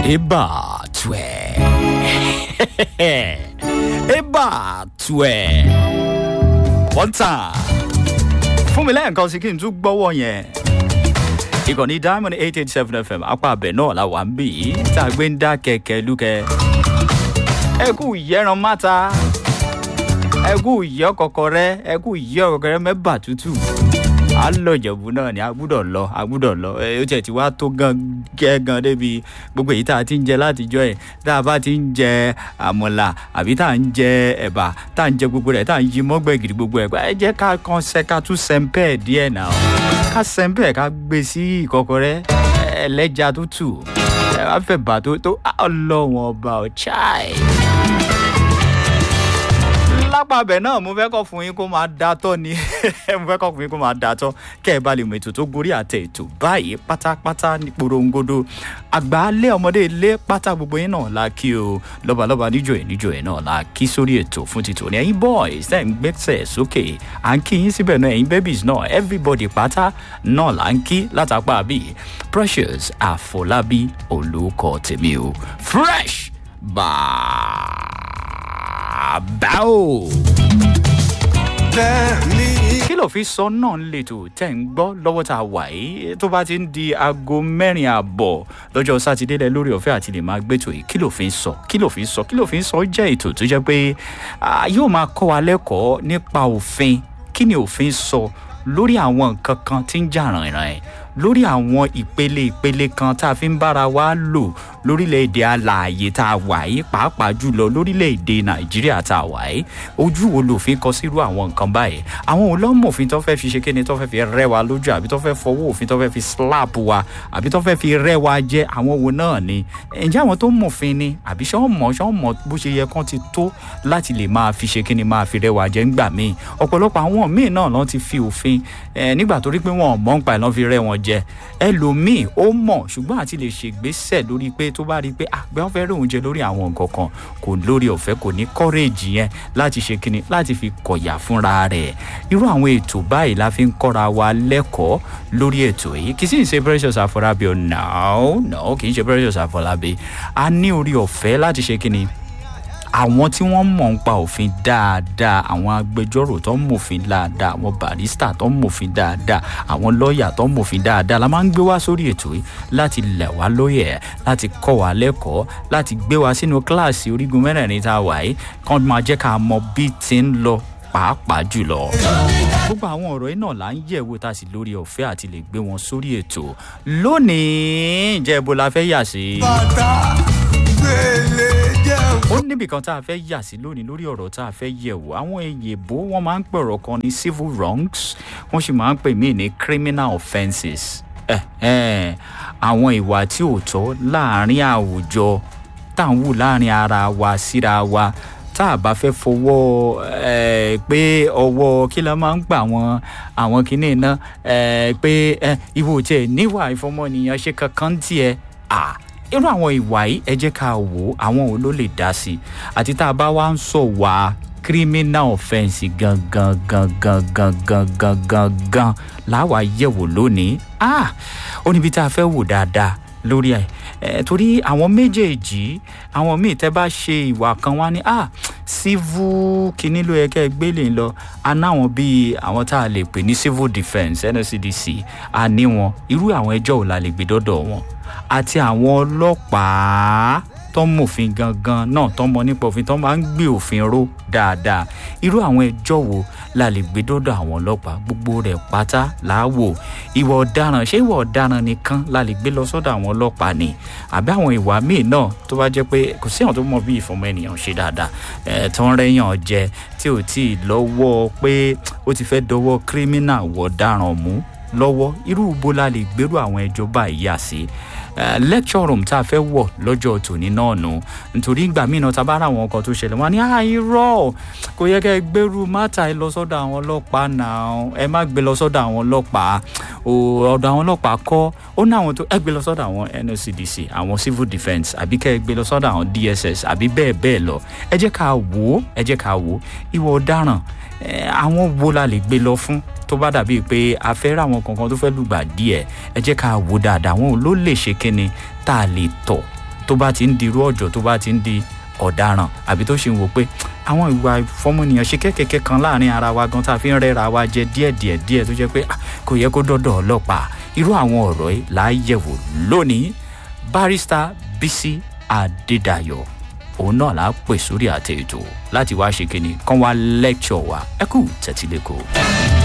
Eba tue. Eba tue. One time. Fún mi lẹ́ẹ̀kan sí kí n tún gbọ́wọ́ yẹn. Ìkànnì Diamond eight eight seven FM apá abẹ náà la wà ń bì í tá a gbé ń dá kẹ̀kẹ́ lúkẹ́. Ẹ kú ìyẹ́ran máta. Ẹ kú ìyẹ́ kọ̀kọ̀rẹ́. Ẹ kú ìyẹ́ kọ̀kọ̀rẹ́ mẹ́bà tútù a lọ ìjẹ̀bú náà ni a gbúdọ̀ lọ a gbúdọ̀ lọ ẹ ó tiẹ̀ ti wá tó gan gẹ́ gan débi gbogbo èyí tá a ti ń jẹ látijọ́ ẹ̀ tá a bá ti ń jẹ àmọ̀là àbí tá a ń jẹ ẹ̀bà tá a ń jẹ gbogbo rẹ̀ tá a ń yí mọ́gbẹ̀gìrì gbogbo ẹ̀ ẹ jẹ́ ká kan ṣe ká tún sẹ́ńpẹ́ díẹ̀ náà ká sẹ́ńpẹ́ ká gbé sí ìkọkọrẹ́ ẹlẹ́ja tútù ẹ wá fẹ́ bà tó tó ọlọ́wọ́n ọba ọ̀chai lápàbẹ̀ náà mo fẹ́ kọ́ fún yín kó máa da tọ́ ni mo fẹ́ kọ́ fún yín kó máa da tọ́ kẹ́ ẹ bá lè mọ ètò tó gorí àtẹ ètò báyìí pátápátá ní porongodo àgbáálé ọmọdé ilé pátá gbogbo yín náà la kí o lọ́balọ́ba níjọ ẹ̀ níjọ ẹ̀ náà la kí sórí ètò fún títò ní ẹ̀yin boys ẹ̀ ń gbẹ́sẹ̀ sókè à ń kí yín síbẹ̀ náà ẹ̀yin babies náà everybody pátá náà là ń kí látàpá bíi precious àfọlábí olùkọ́ tèmi o fresh bàbá o. kí ló fi sọ náà ń lètò tẹ́ ń gbọ́ lọ́wọ́ tá a wà yìí tó bá ti ń di aago mẹ́rin àbọ̀ lọ́jọ́ sátidé lẹ lórí ọ̀fẹ́ àti lè máa gbẹ́tò yìí kí ló fi ń sọ kí ló fi ń sọ kí ló fi ń sọ jẹ́ ètò tó jẹ́ pé yóò máa kọ́ wa lẹ́kọ̀ọ́ nípa òfin kí ni òfin sọ lórí àwọn nǹkan kan tí ń jà ràìnràìn ẹ̀ lórí àwọn ìpele ìpele kan tá a fi ń bára wa lò lórílẹ̀‐èdè alààyè tá a wà yìí pàápàá jùlọ lórílẹ̀‐èdè nàìjíríà tá a wà yìí ojú wo lòfin kọ sírú àwọn nǹkan báyìí àwọn olómòfin tó fẹ́ fi ṣe kíni tó fẹ́ fi rẹ́ wa lójú àbí tó fẹ́ fọwọ́ òfin tó fẹ́ fi slap wa àbí tó fẹ́ fi rẹ́ wa jẹ́ àwọn wo náà ni ǹjẹ́ àwọn tó mọ̀fin ni àbí ṣé wọ́n mọ̀ ṣé wọ́n mọ̀ bó ṣe yẹ kán ti tó láti lè máa fi ṣe kíni máa fi rẹ́ wa jẹ́ ńgbà míì ọ̀pọ̀lọpọ̀ àwọn míì náà lọ́n ti fi òfin nígbà torí pé wọn ò mọ̀ ń pa ẹ̀ lọ́n fi rẹ́ wọn jẹ ẹlòmíì ó mọ̀ ṣùgbọ́n àti lè ṣègbésẹ̀ lórí pé tó bá rí i pé àgbẹ̀ wọn fẹ́ rí oúnjẹ lórí àwọn nǹkan kan kò lórí ọ̀fẹ́ kò ní kọ́rẹ́ẹ̀jì yẹn láti ṣe kíni láti fi kọ̀yà fúnra rẹ̀ irú àwọn ètò báyìí la fi ń kọ́ra wa lẹ́kọ̀ọ́ lórí ètò yìí kì í sì ń ṣe precious àfọlábí o no no kì í ṣe precious àfọlábí a ní orí ọ̀fẹ́ láti ṣe kíni àwọn tí wọ́n mọ̀ ń pa òfin dáadáa àwọn agbẹjọ́rò tó ń mòfin dáadáa àwọn barista tó ń mòfin dáadáa àwọn lọ́ọ̀yà tó ń mòfin dáadáa la máa ń gbé wá sórí ètò yìí láti lẹ̀ wá lóyè láti kọ́ wa lẹ́kọ̀ọ́ láti gbé wa sínú kíláàsì orígun mẹ́rẹ̀ẹ̀rin tá a wà yìí kán máa jẹ́ ká mọ bí ti ń lọ pàápàá jùlọ. gbogbo àwọn ọ̀rọ̀ yìí náà là ń yẹ̀wò tá a sì lórí ọ̀fẹ́ àti lè gbé wọn sórí ètò lónìí jẹ́ ibo la fẹ́ yà sí. bàtà gbélé jẹ́ ó níbì kan tá a fẹ́ yà sí lónìí lórí ọ̀rọ̀ tá a fẹ́ yẹ̀wò àwọn èyèbó wọ́n máa ń pè ọ̀rọ̀ kan ní civil wrongs wọ́n sì máa ń pè míì ní criminal offences eh, eh, àwọn ìwà tí ò tọ́ láàrin àwùjọ tá à ń wù láàrin ara wa síra wa tá a bá fẹ́ fọwọ́ ẹ pé ọwọ́ kí la máa ń gbà wọn àwọn kinní iná ẹ pé ẹ ìwò tiẹ̀ níwà ìfọmọnìyàn ṣe kankan tiẹ̀ à irú àwọn ìwà yìí ẹ jẹ́ ká wò ó àwọn wo ló lè dá sí i àti tá a bá wá ń sọ wá criminal offence gangan gangan gangan gangan gan láwa yẹ̀wò lónìí ah ó níbi tá a fẹ́ wò dáadáa lórí ẹ̀ ẹ̀ torí àwọn méjèèjì àwọn míì tẹ́ bá ṣe ìwà kan wá ní ah civil kìíní ló yẹ kẹ́ ẹ gbélé lọ a náwọn bíi àwọn tá a lè pè ní civil defence nscdc a ní wọn irú àwọn ẹjọ́ ò la lè gbé dọ́dọ̀ wọn àti àwọn ọlọ́pàá tó ń mòfin gangan náà tó ń mọ nípa òfin tó máa ń gbé òfin ró dáadáa irú àwọn ẹjọ́ wo la lè gbé dọ́dọ̀ àwọn ọlọ́pàá gbogbo rẹ̀ pátá láàwò ìwà ọ̀daràn ṣé ìwà ọ̀daràn nìkan la lè gbé lọ sọ́dọ̀ àwọn ọlọ́pàá ni àbí àwọn ìwà míì náà tó bá jẹ́ pé kò sí àwọn tó mọ bí ìfọmọ ènìyàn ṣe dáadáa ẹ̀ tó ń rẹ́yàn jẹ tí ò tí ì lọ́wọ́ pé ó ti fẹ́ dọwọ́ kírímínà wọ̀ ọ̀daràn mú lọ́wọ́ irú ibo la lè gbérú àwọn ẹjọ́ báyìí yà sí lecture room tá a fẹ́ wọ̀ lọ́jọ́ tòní náà nù nítorí ìgbà míì náà tá a bá ra àwọn ọkọ̀ tó ṣẹlẹ̀ wọn ni àìrọ̀ kò yẹ kẹ́ ẹ gbẹ́rù mátà ẹ lọ sọ́dọ̀ àwọn ọlọ́pàá náà ẹ má gbé lọ sọ́dọ̀ àwọn ọlọ́pàá ọ̀dọ̀ àwọn ọlọ́pàá kọ́ ó ní àwọn tó ẹ gbé lọ sọ́dọ̀ àwọn nscdc àwọn civil defence àbí kẹ́ ẹ gbé lọ sọ́dọ̀ àwọn dss àbí bẹ́ẹ̀ bẹ́ẹ̀ lọ ẹ jẹ́ ká wò ó ẹ jẹ́ ká wò ó ìwọ ọ̀daràn àwọn wo la lè gbé lọ fún tó bá dàbíi pé a fẹ́ rà àwọn kankan tó fẹ́ lùgbà díẹ̀ ẹ jẹ́ ká wò dáadáa àwọn ló lè ṣe kíni tá a lè tọ̀ tó bá ti ń di irú ọ̀jọ̀ tó bá ti ń di ọ̀daràn àbí tó ṣe ń wò pé àwọn ìwà ìfọmọnìyàn ṣe kẹ́kẹ́kẹ́ kan láàrin ara wa gan tá a fi ń rẹ́ra wa jẹ díẹ̀díẹ̀ díẹ̀ tó jẹ́ pé ah, kò yẹ kó dọ́dọ̀ ọlọ́pàá irú àwọn ọ̀rọ̀ yìí là á yẹ̀wò lónìí barista bisi adédayọ̀ òun náà là á pè sórí àtẹ ètò láti wá ṣe kíni kán wá lẹ́kṣọ̀ wa ẹ kú tẹ̀tílẹ́kọ̀ọ́.